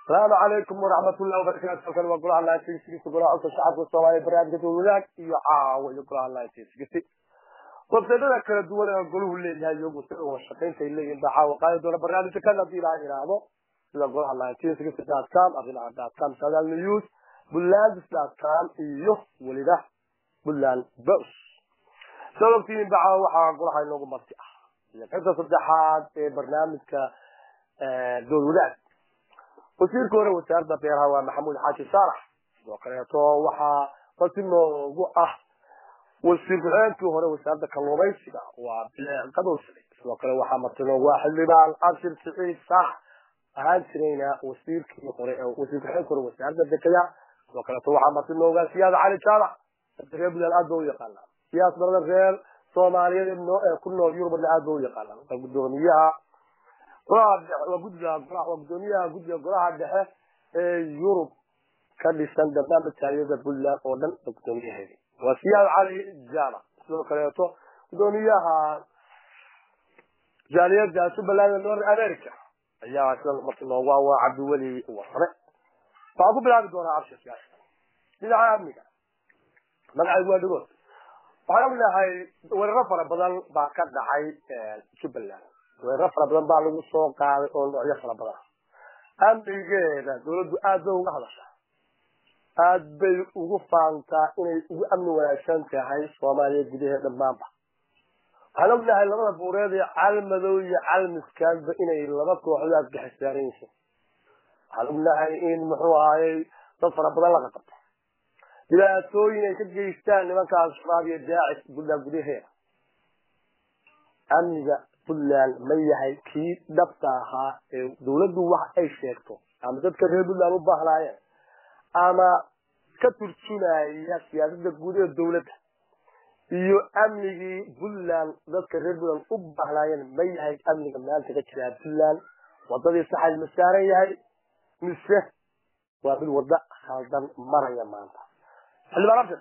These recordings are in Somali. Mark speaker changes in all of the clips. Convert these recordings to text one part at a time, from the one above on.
Speaker 1: asalaamu calaykum waraxmatullahi wabarakatu halkan waa golaha laantisigisi golaha codka shacabka soomaaliya barnaamijka dowladaag iyo caawa iyo golaha laantisigisi websaydada kala duwan ee golahu leeyahay iyagu si uga shaqaynta ay leeyihin baa caawa qaadi doona barnaamijka kan haddii ilaha yidhaahdo sida golaha laantisigisi dot com abdilaa dot com sagaal news bulandis dot com iyo weliba buland bos soo ogtihiin ba caawa waxaa golaha inoogu marti ah iyo qaybta saddexaad ee barnaamijka dowladaag wasiirka hore wasaaradda beeraha waa maxamuud xaaji saalax sidoo kaleeto waxaa marti noogu ah wasiir ku-xigeenkii hore wasaaradda kalluumaysiga waa qadowsle sidoo kale waxaa marti noogu ah xildhibaan abshir siciid sax ahaan jirayna wasiirkii hore wasiir ku-xigeenkii hore wasaaradda dekeya sidoo kaleeto waxaa marti noogu ah siyaad cali jaamac dadka reer buntland aad ba u yaqaanaa siyaas barada reer soomaaliyeed ee ku nool yurubna aad ba u yaqaanaa waa gudoomiyaha waa guddiga waa gudoomiyaha guddiga golaha dhexe ee yurub ka dhisan barnaamij taariyada puntland oo dhan waa gudoomiyaheedi waa siyaad cali jaamac sidoo kaleeto gudoomiyaha jaaliyada jubbaland ee north america ayaa sida marka noogu waa cabdiweli wasre waxaan ku bilaabi doonaa abshirka dhinaca amniga magacaygu waa dhagood waxaan ognahay weeraro fara badan baa ka dhacay jubbaland weeraro fara badan baa lagu soo qaaday oo noocyo fara badan amnigeeda dawladdu aad bay uga hadashaa aad bay ugu faantaa inay ugu amni wanaagsan tahay soomaaliya gudaheed dhammaanba waxaan ognahay labada buureed ee calmadow iyo calmiskaanba inay laba kooxood aadgaxisaaran yihiin waxaan ognahay in muxuu ahaayey dad fara badan laga qabto dhibaatooyin ay ka geystaan nimanka al-shabaab iyo daacis puntland gudaheeda amniga puntland ma yahay kii dhabta ahaa ee dawladdu wax ay sheegto ama dadka reer puntland u baahnaayeen ama ka turjumaya siyaasada guud ee dawladda iyo amnigii puntland dadka reer puntland u baahnaayeen ma yahay amniga maanta ka jira puntland wadadii saxay ma saaran yahay mise waa mid waddo khaldan maraya maanta xildhibaan abshir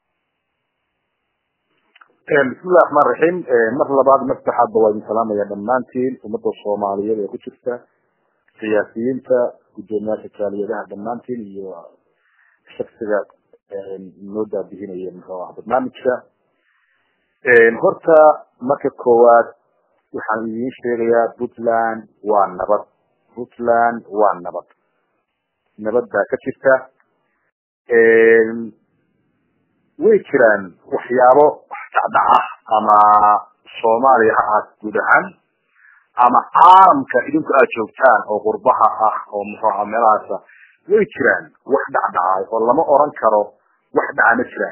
Speaker 2: bismillahi raxmaan raxiim mar labaad mar saddexaadba waa idin salaamaya dhammaantiin ummadda soomaaliyeed ee ku jirta siyaasiyiinta guddoomiyaasha jaaliyadaha dhammaantiin iyo shaksiga noo daabihinaya muxuu ah barnaamijka horta marka koowaad waxaan idiin sheegayaa puntland waa nabad puntland waa nabad nabad baa ka jirta way jiraan waxyaabo dhacdhaca ama soomaaliya ha ahaat guud ahaan ama caalamka idinku aad joogtaan oo qurbaha ah oo muxuu aha meelahaasa way jiraan wax dhacdhacay oo lama oran karo wax dhaca ma jiraan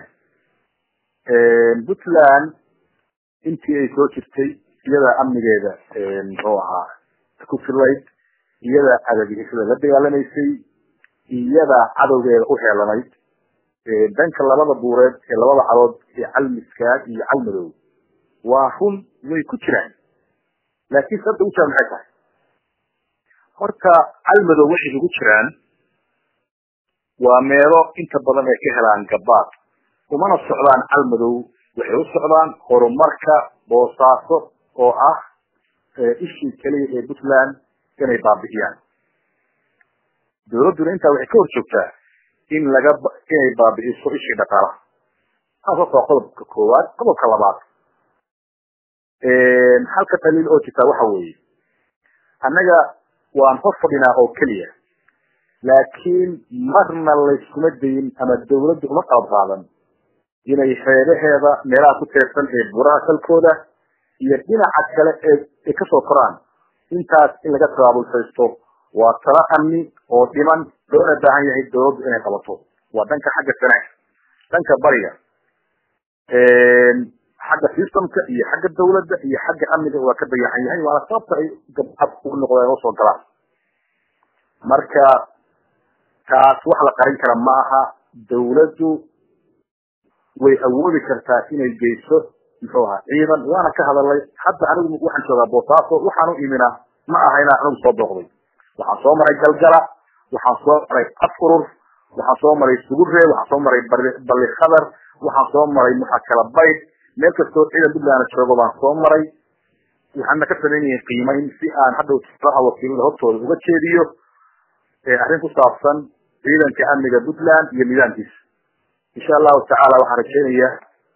Speaker 2: puntland intii ay soo jirtay iyadaa amnigeeda muxuu ahaa ku filayd iyadaa adagisada la dagaalamaysay iyadaa cadowgeeda u heelanayd danka labada buureed ee labada cadood ee calmiskaad iyo calmadow waa run way ku jiraan laakiin sababta ugu jiraan maxay tahay horta calmadow waxay ugu jiraan waa meelo inta badan ay ka helaan gabaad umana socdaan calmadow waxay u socdaan horumarka boosaaso oo ah ishii keliya ee puntland inay baabi'iyaan dawladduna intaa waxay ka hor joogtaa in laga inay baabi'iso ishii dhaqaalaha taas horta waa qodobka koowaad qodobka labaad halka daliil oo jirtaa waxa weeye annaga waan hor fadhinaa oo keliya laakiin marna layskuma dayin ama dawladdu uma qaab qaadan inay reebaheeda meelaha ku teersan ee buraha salkooda iyo dhinaca kale ee ay kasoo koraan intaas in laga tabaabulsaysto waa talo amni oo dhiman loona baahan yahay dawladdu inay qabato waa dhanka xagga sanaag dhanka bariga xagga systemka iyo xagga dawladda iyo xagga amniga waa ka dayaxan yahay waana sababta ay gabcad ugu noqdeen oo soo galaan marka taas wax la qarin kara ma aha dawladdu way awoodi kartaa inay geyso muxuu ahaa ciidan waana ka hadalay hadda anigu waxaan joogaa boosaaso waxaan u imina ma aha inaan anigu soo booqday waxaan soo maray galgala waxaan soo maray afurur waxaan soo maray sugure waxaan soo maray balli khadar waxaan soo maray muxa kala bayd meel kastoo ciidan puntland joogo baan soo maray waxaana ka samaynayihin qiimayn si aan hadhow tilaha wakiilada hortooda uga jeediyo arrin ku saabsan ciidanka amniga puntland iyo nidaamkiisa insha allahu tacaala waxaan rajaynayaa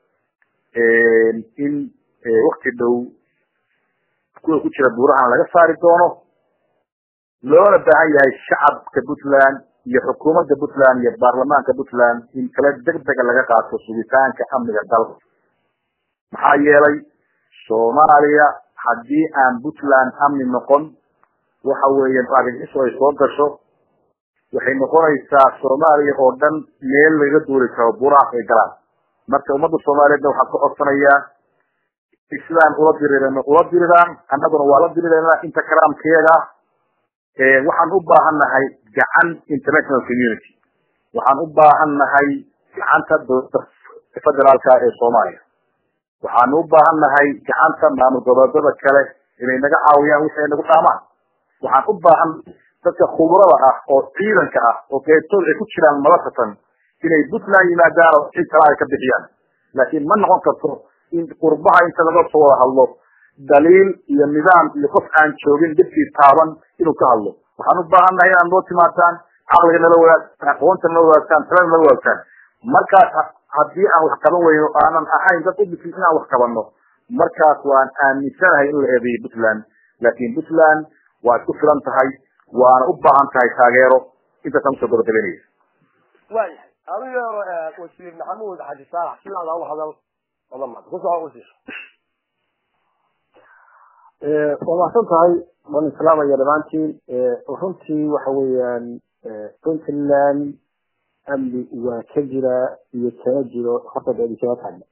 Speaker 2: in wakti dhow kuwa ku jira buurahan laga saari doono loona baahan yahay shacabka puntland iyo xukuumadda puntland iyo baarlamaanka puntland in kala degdega laga qaato sugitaanka amniga dalka maxaa yeelay soomaaliya haddii aan puntland amni noqon waxa weeye arrinkiisu ay soo gasho waxay noqonaysaa soomaaliya oo dhan meel laga duuli karo buraas ay galaan marka ummadda soomaaliyeedna waxaan ka codsanayaa sidaan ula dirirano ula diriraan annaguna waa la dirirana inta karaamkeeda waxaan u baahan nahay gacan international community waxaan u baahan nahay gacanta dowladda federaalka ee soomaaliya waxaan u baahan nahay gacanta maamul goboleedyada kale inay naga caawiyaan wixii ay nagu dhaamaan waxaan u baahan dadka khubrada ah oo ciidanka ah oo qeybtood ay ku jiraan madasatan inay puntland yimaadaan oo cid kale ay ka bixiyaan laakiin ma noqon karto in qurbaha inta laga soo wada hadlo daliil iyo nidaam iyo qof aan joogin dhibkii taaban inuu ka hadlo waxaan u baahan nahay inaad noo timaataan caqliga nala wadaagtaan aqoonta nala wadaagtaan talada nala wadaagtaan markaas haddii aan wax qaban weyno aanan ahayn dad u bisin inaan wax qabanno markaas waan aaminsanahay in la eedeeyo puntland laakiin puntland waa isku filan tahay waana u baahan tahay taageero intaasaan usoo gabagabeynaya
Speaker 1: waayahay adigu yeero wasiir maxamuud xaji saalax sidaada u hadal odamad kusoo wasiir
Speaker 3: waa mahadsan tahay waan islaamaya dhamaantiin runtii waxa weeyaan puntland amni waa ka jira iyo kana jiro horta doodi kama taagna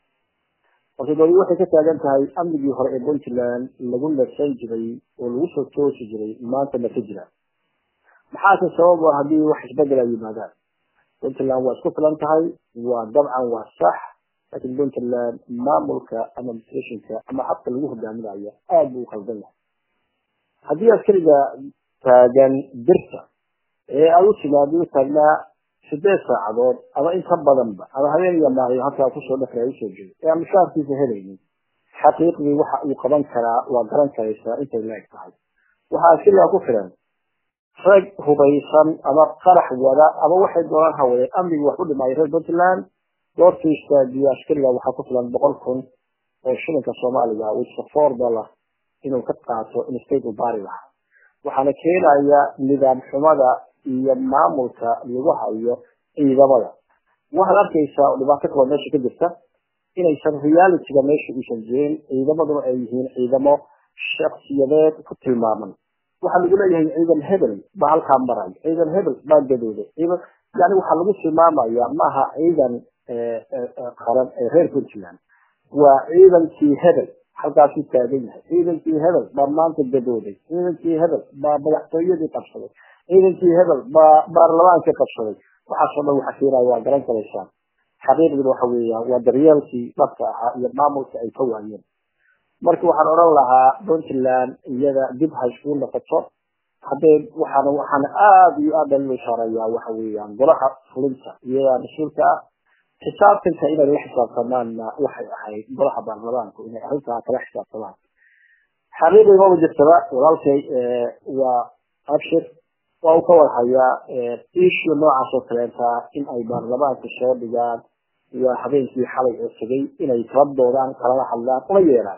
Speaker 3: horta doodi waxay ka taagan tahay amnigii hore ee puntland lagu nasan jiray oo lagu soo toosi jiray maanta ma ka jira maxaase sabab ah haddii wax isbedel ay yimaadaan puntland waa isku filan tahay waa dabcan waa sax laakiin puntland maamulka ama administrationka ama habka lagu hogaaminayo aada buu ukhaldan yahay haddii askariga taagan birta ee aad u timaado u taagnaa sideed saacadood ama in ka badanba ama habeen iyo maalin halkaa kusoo dhafray usoo jeedo ee aan mushaarkiisa helaynin xaqiiqdii waxa uu qaban karaa waa garan karaysaa intay la-eg tahay waxaa askarigaa ku filan rag hubaysan ama qarax wada ama waxay doonaan hawadeen amnigii wax u dhimaayo reer puntland goortuu istaagiyo askariga waxaa ku filan boqol kun oo shilinka soomaaliga wisa four dollar inuu ka qaato in state u baari lahaa waxaana keenaya nidaam xumada iyo maamulka lagu hayo ciidamada waxaad arkaysaa oo dhibaato kaloo meesha ka jirta inaysan realityga meesha uusan jirin ciidamaduna ay yihiin ciidamo shaksiyadeed ku tilmaaman waxaa lagu leeyahay ciidan hebel baa halkaa maray ciidan hebel baa gadooday ciidan yani waxaa lagu tilmaamaya maaha ciidan qaran ee reer puntland waa ciidankii hebel halkaasuu taagan yahay ciidankii hebel baa maanta gadooday ciidankii hebel baa madaxtooyadii qabsaday ciidankii hebel baa baarlamaankii qabsaday waxaasoo dhan waxa keenaya waa garan karaysaan xaqiiqdina waxa weeyaan waa daryeelkii dhabka ahaa iyo maamulka ay ka waayeen marka waxaan odhan lahaa puntland iyada dib ha iskugu noqoto haddee waxaana waxaana aada iyo aada loo ishaarayaa waxa weeyaan golaha fulinta iyadaa mas-uulka ah xisaabtanka inay la xisaabtamaanna waxay ahayd golaha baarlamaanku inay arrintaa kala xisaabtamaan xaqiiqii maba jirtaba walaalkay waa abshir waa uu ka warhayaa issue noocaas oo kaleenta in ay baarlamaanka soo dhigaan waa habeenkii xalay oo tegay inay kala doodaan kalala hadlaan una yeelaan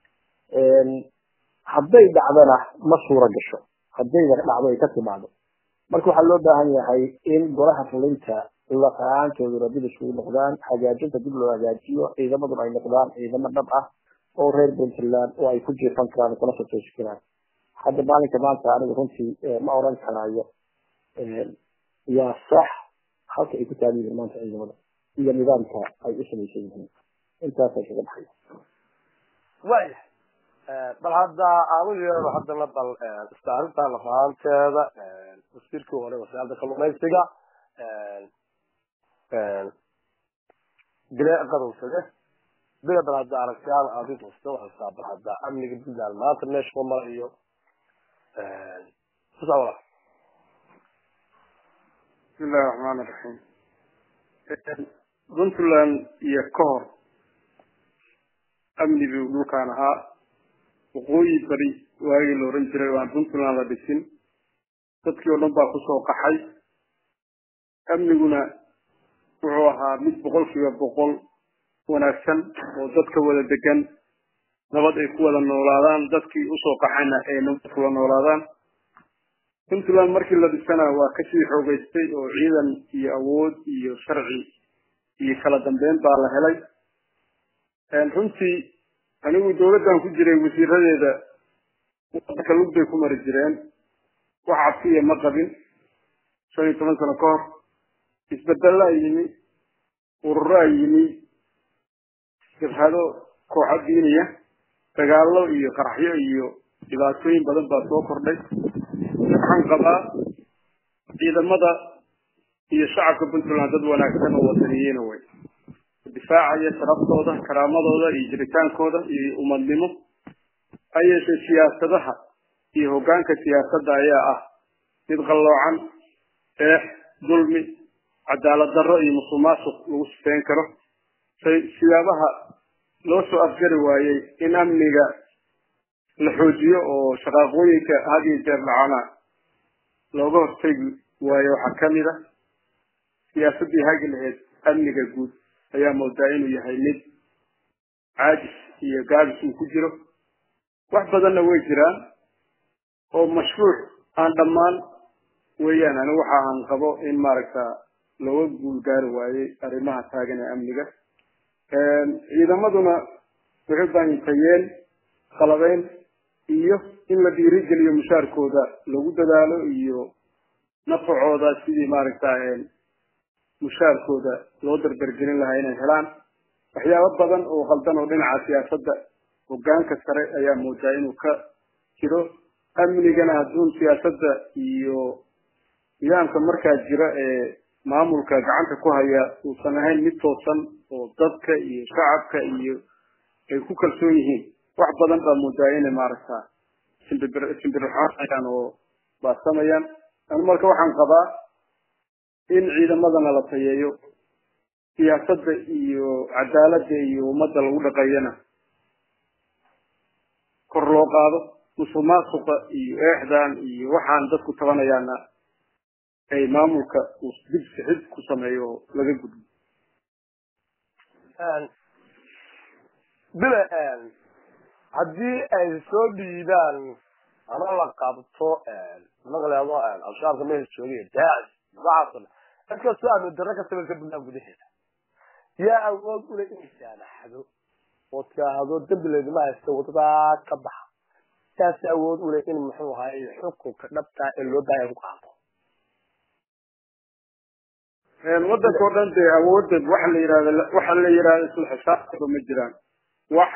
Speaker 3: hadday dhacdana ma suura gasho haddayna dhacdo ay ka timaado marka waxaa loo baahan yahay in golaha fulinta laqaantooda dib isugu noqdaan hagaajinta dib loo hagaajiyo ciidamaduna ay noqdaan ciidamo dhab ah oo reer puntland oo ay ku jiifan karaan kuna soo toosi karaan hadda maalinka maanta anigu runtii ma oran karaayo waa sax halka ay ku taagan yihiin maanta ciidamada iyo nidaamka ay u samaysan yihiin intaasay kaga baxay
Speaker 1: waayahay bal hadda aanu yeero haddana bal istaarinta lafahanteeda wasiirkii hore wasaaradda kalluumaysiga bile qadowsade bila bal hadda aragtiyaan aadi kasta waxaysaa bal hadda amniga puntland maanta meesha ku marayo kusawala
Speaker 4: bismillahi raxmaani raxiim puntland iyo ka hor amni buu dhulkaan ahaa waqooyi bari waagii la oran jiray waan puntland la dhisin dadkii oo dhan baa kusoo qaxay amniguna wuxuu ahaa mid boqolkiiba boqol wanaagsan oo dadka wada degan nabad ay ku wada noolaadaan dadkii usoo qaxayna ay nabad kula noolaadaan puntland markii la dhisana waa kasii xoogeystay oo ciidan iyo awood iyo sharci iyo kala dambeyn baa la helay runtii anigu dawladdan ku jiray wasiiradeeda wadanka lug bay ku mari jireen wax cabsiya ma qabin shan iyo toban sano ka hor isbedelaa yimi ururaa yimi jabhado kooxo diiniya dagaallo iyo qaraxyo iyo dhibaatooyin badan baa soo kordhay waxaan qabaa ciidamada iyo shacabka puntland dad wanaagsan oo wadaniyiina wey difaacaya sharaftooda karaamadooda iyo jiritaankooda iyo umadnimo ha yeeshee siyaasadaha iyo hoggaanka siyaasadda ayaa ah mid qalloocan eex dulmi cadaalad darro iyo musuqmaasuq lagu sifeyn karo siyaabaha loo soo afjari waayey in amniga la xoojiyo oo shaqaaqooyinka had iyo jeer dhacana looga hortegi waayo waxaa kamid a siyaasaddii hagi laheyd amniga guud ayaa moodaa inuu yahay mid caajis iyo gaabis uu ku jiro wax badanna way jiraan oo mashruuc aan dhammaan weeyaan ani waxa aan qabo in maaragta looga guul gaari waayey arrimaha taagan ee amniga ciidamaduna waxay baanyitayeen qalabeyn iyo in la dhiirigeliyo mushaarkooda lagu dadaalo iyo nafacooda sidii maaragta mushaarkooda loo dardargelin lahaa inay helaan waxyaabo badan oo qaldan oo dhinaca siyaasadda hoggaanka sare ayaa moodaa inuu ka jiro amnigana hadduun siyaasadda iyo nidaamka markaa jira ee maamulka gacanta ku haya uusan ahayn mid toosan oo dadka iyo shacabka iyo ay ku kalsoon yihiin wax badan baa moodaa inay maaragta simbir simbirxaanayaan oo baasamayaan anu marka waxaan qabaa in ciidamadana la tayeeyo siyaasadda iyo cadaaladda iyo ummadda lagu dhaqeeyana kor loo qaado musuq maasuqa iyo eexdan iyo waxaan dadku tabanayaana ay maamulka uu dib sixid ku sameeyo oo laga gudbo
Speaker 1: bile haddii ay soo dhiibaan ama la qabto maqleedo al-shabaabka meesha joogay daacis noocaasoo dhan inkastoo aanu darro ka samaysa puntland gudaheeda yaa awood ule inay saamaxdo oo tiraahdo dembi laydima haysto wadadaa ka baxa saas awood ule in muxuu ahaay xukunka dhabtaa ee loo baahaya ku qaato
Speaker 4: wadanka oo dhan dee awoodda waxa la yihahda waxa la yihahda isla xisaabtaba ma jiraan wax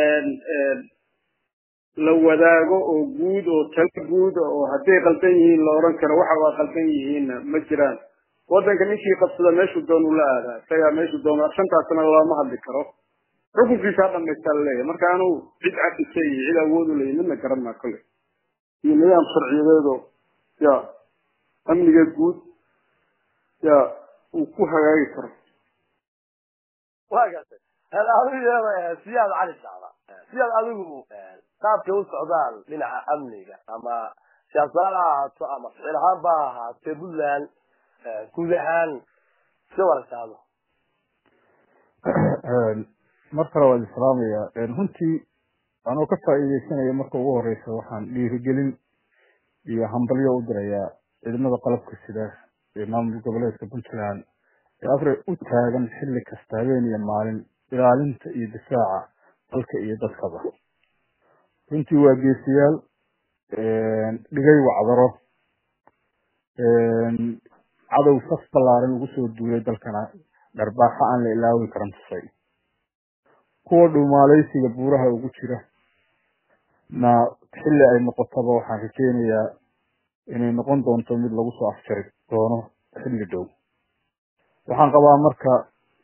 Speaker 4: la wadaago oo guud oo talo guud oo hadday qaldan yihiin la oran karo waxa waa qaldan yihiinna ma jiraan wadanka ninkii qabsada meeshuu doon ula aadaa isagaa meeshuu doon shantaasna lama hadli karo xukunkiisa ha dhamaystaa laleeyahay marka anuu cid cafisa iyo cid awood u leeyahy midna garan maa kole iyo nidaam sharciyadeedo ya amniga guud ya uu ku hagaagi karo
Speaker 1: waa gartay adiga siyaad cali sacda siyaad adigu qaabkay u socdaan dhinaca amniga ama siyaasadaha ha ahaato ama ficil ahaan ba ha ahaatee puntland guud ahaan iska waraysaado
Speaker 5: mar kale waad islaamaya runtii anoo ka faa'iideysanaya marka ugu horeysa waxaan dhiirigelin iyo hambalyo u dirayaa ciidamada qalabka sida ee maamul goboleedka puntland ee afre u taagan xilli kasta habeen iyo maalin ilaalinta iyo difaaca dalka iyo dadkaba runtii waa geesiyaal dhigay wacdaro cadow saf ballaaran ugu soo duulay dalkana dharbaaxa aan la ilaawi karan tusay kuwa dhumaaleysiga buuraha ugu jira na xilli ay noqotaba waxaan rajeynayaa inay noqon doonto mid lagu soo afjari doono xilli dhow waxaan qabaa marka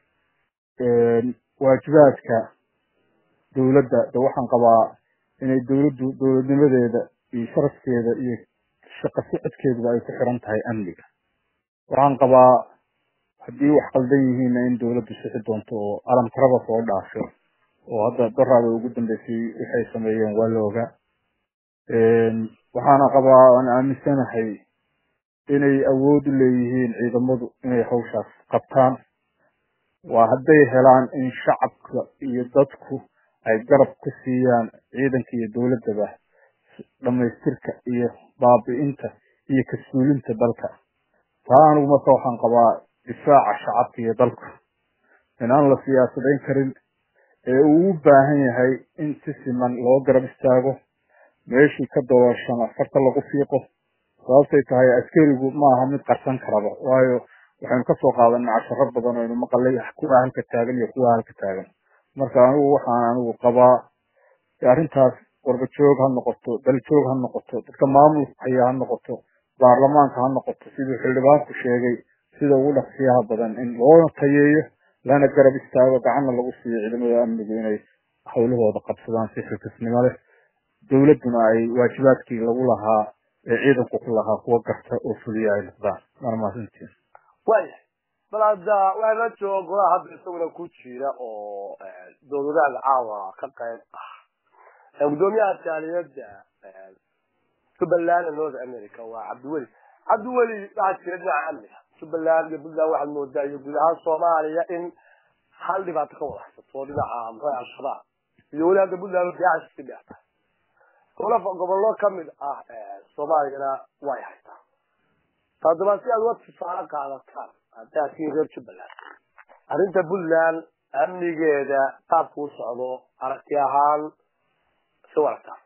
Speaker 5: waajibaadka dowladda de waxaan qabaa inay dowladdu dowladnimadeeda iyo sharafkeeda iyo shaqo socodkeeduba ay ku xiran tahay amniga waxaan qabaa haddii wax qaldan yihiinna in dowladdu sixi doonto oo alamtaraba soo dhaafo oo hadda daraada ugu dambeysay waxay sameeyeen waa la ogaa waxaana qabaa aan aaminsanahay inay awood u leeyihiin ciidamadu inay hawshaas qabtaan waa hadday helaan in shacabka iyo dadku ay garab ku siiyaan ciidanka iyo dowladdaba dhamaystirka iyo baabi'inta iyo kasuulinta dalka taa anigu marka waxaan qabaa difaaca shacabka iyo dalku in aan la siyaasadayn karin ee uu u baahan yahay in si siman loo garab istaago meeshii ka doorashana farta lagu fiiqo sababtay tahay askarigu maaha mid qarsan karaba waayo waxaynu kasoo qaadanay casharo badan oo aynu maqalay kuwa halka taagan iyo kuwa halka taagan marka anigu waxaan anigu qabaa arrintaas warbajoog ha noqoto daljoog ha noqoto dadka maamulka haya ha noqoto baarlamaanka ha noqoto siduu xildhibaanku sheegay sida ugu dhaqsiyaha badan in loona tayeeyo lana garab istaago gacanna lagu siiyo ciidamada amnigu inay hawlahooda qabsadaan si xilkasnimo leh dowladduna ay waajibaadkii lagu lahaa ee ciidanku ku lahaa kuwa garta oo fuliya ay noqdaan waana mahadsantiin
Speaker 1: waaya bal hadda waxaa la jooga golaha hadda isaguna ku jira oo dowladaha caawa ka qayb ah gudoomiyaha jaaliyadda jubbaland north america waa cabdiweli cabdiweli waxaa jira dhinaca amniga jubbaland iyo puntland waxaad moodaa iyo guud ahaan soomaaliya in hal dhibaato ka wada haysato dhinaca maxaa al-shabaab iyo weli hadda puntland diyaaca si dheerta gobola gobollo kamid ah soomaaliyana way haytaa haddaba si aad uga tusaale qaadataan haddaa kii reer jubbaland arrinta puntland amnigeeda qaabku u socdo aragti ahaan si waragtaa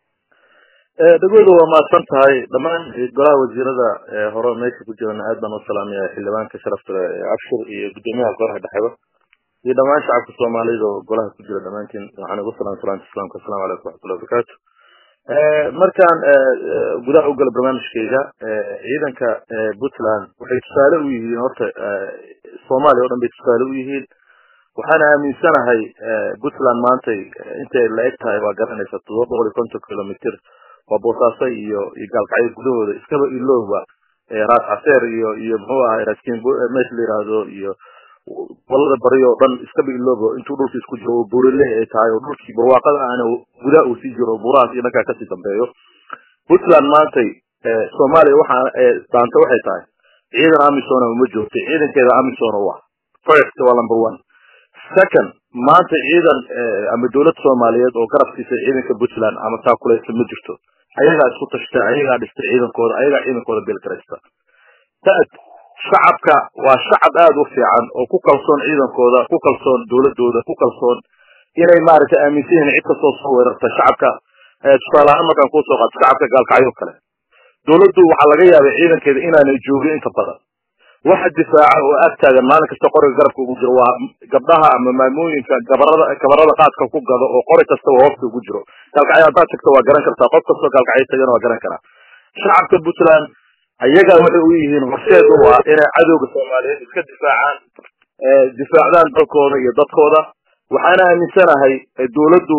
Speaker 6: dhagooda waa mahadsan tahay dhammaan golaha wasiirada hore meesha ku jirana aad baan u salaamaya xildhibaanka sharafta leh abshir iyo gudoomiyaha golaha dhexeba iyo dhammaan shacabka soomaalida oo golaha ku jira dhammaantiin waxaan ugu salam salaanta islaamka asalamu calaykum waxmatullahi wabarakaatu markaan gudaha u gala barnaamijkayga ciidanka puntland waxay tusaale u yihiin horta soomaaliya o dhan bay tusaale u yihiin waxaana aaminsanahay puntland maantay intay la eg tahay waa garanaysa todoba boqol iyo konton kilomitr waa boosaaso iyo iyo gaalkacyo gudahooda iskaba ilowba raas caseer iyo iyo muxuu ahay raaskin meesha la yidhaahdo iyo gobolada bari oo dhan iskaba iloobo intuu dhulka isku jiro oo buurile ay tahay oo dhulkii barwaaqada aana gudaha uu sii jiro burahaas iyo dhankaa kasii dambeeyo puntland maantay soomaaliya waxaa daanta waxay tahay ciidan amisona uma joogto ciidankeeda amisona waa first waa number one second maanta ciidan ama dowlad soomaaliyeed oo garabkiisa ciidanka puntland ama taakuleysa ma jirto ayagaa isku tashtay ayagaa dhistay ciidankooda ayagaa ciidankooda beelgaraysta tad shacabka waa shacab aada u fiican oo ku kalsoon ciidankooda ku kalsoon dowladooda ku kalsoon inay maaragtay aaminsan yihiin cid kastoo soo weerarta shacabka tusaale ahaan markaan kusoo qaato shacabka gaalkacyo kale dowladdu waxaa laga yaabay ciidankeeda inaanay joogin inta badan waxa difaaca oo ag taagan maalin kasta qoriga garabka ugu jiro waa gabdhaha ama maamooyinka gabarada gabarada qaadka ku gado oo qori kastaba hoofta ugu jiro gaalkacyo haddaad tagto waa garan kartaa qof kastoo gaalkacyo tagana waa garan karaa shacabka puntland ayaga waxay u yihiin horseed u ah inay cadowga soomaaliyeed iska difaacaan difaacdaan dalkooda iyo dadkooda waxaana aaminsanahay dowladdu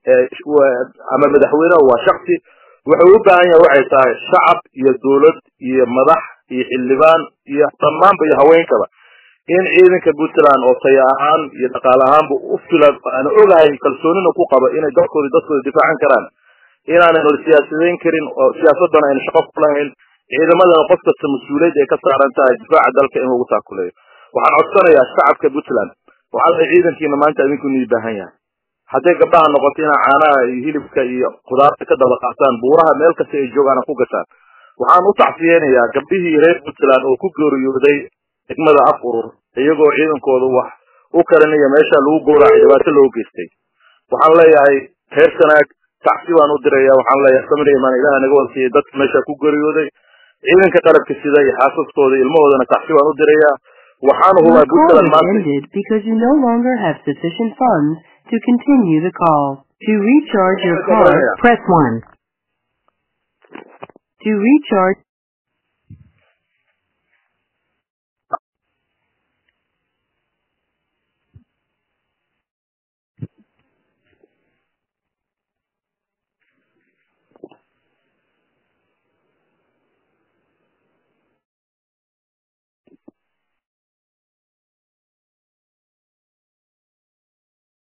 Speaker 6: ama madaxweyneha waa shaksi wuxuu u baahan yahay waxay tahay shacab iyo dowlad iyo madax iyo xildhibaan iyo dhammaanba iyo haweenkaba in ciidanka puntland oo taya ahaan iyo dhaqaale ahaanba u filan aan ogahay kalsoonina ku qaba inay dalkooda dadkooda difaacan karaan inaanan hor siyaasadayn karin oo siyaasadana ayna shaqo ku lahayn ciidamadana qof kasta mas-uuliyad ay ka saaran tahay difaaca dalka in lagu taakuleeyo waxaan codsanayaa shacabka puntland waxaa la ciidankiina maanta idinku nii baahan yahay hadday gabdhaha noqoto inaa caanaha iyo hilibka iyo khudaarta ka daba qaataan buuraha meel kasta ay joogaana ku gashaan waxaan u tacsiyeynayaa gabdhihii reer puntland oo ku geeriyooday degmada af urur iyagoo ciidankooda wax u karinaya meesha lagu gowracay dhibaato loo geystay waxaan leeyahay reer sanaag tacsi baan u diraya waxaan leeyahay samir imaan ilaha naga wansiiyey dadka meesha ku geeriyooday ciidanka qalabka sida iyo xaasaskooda ilmahoodana tacsi baan u dirayaa waxaan hubaa puntland maanta
Speaker 7: because you no longer have sufficient funds to continue the call. To recharge your card, press 1. To recharge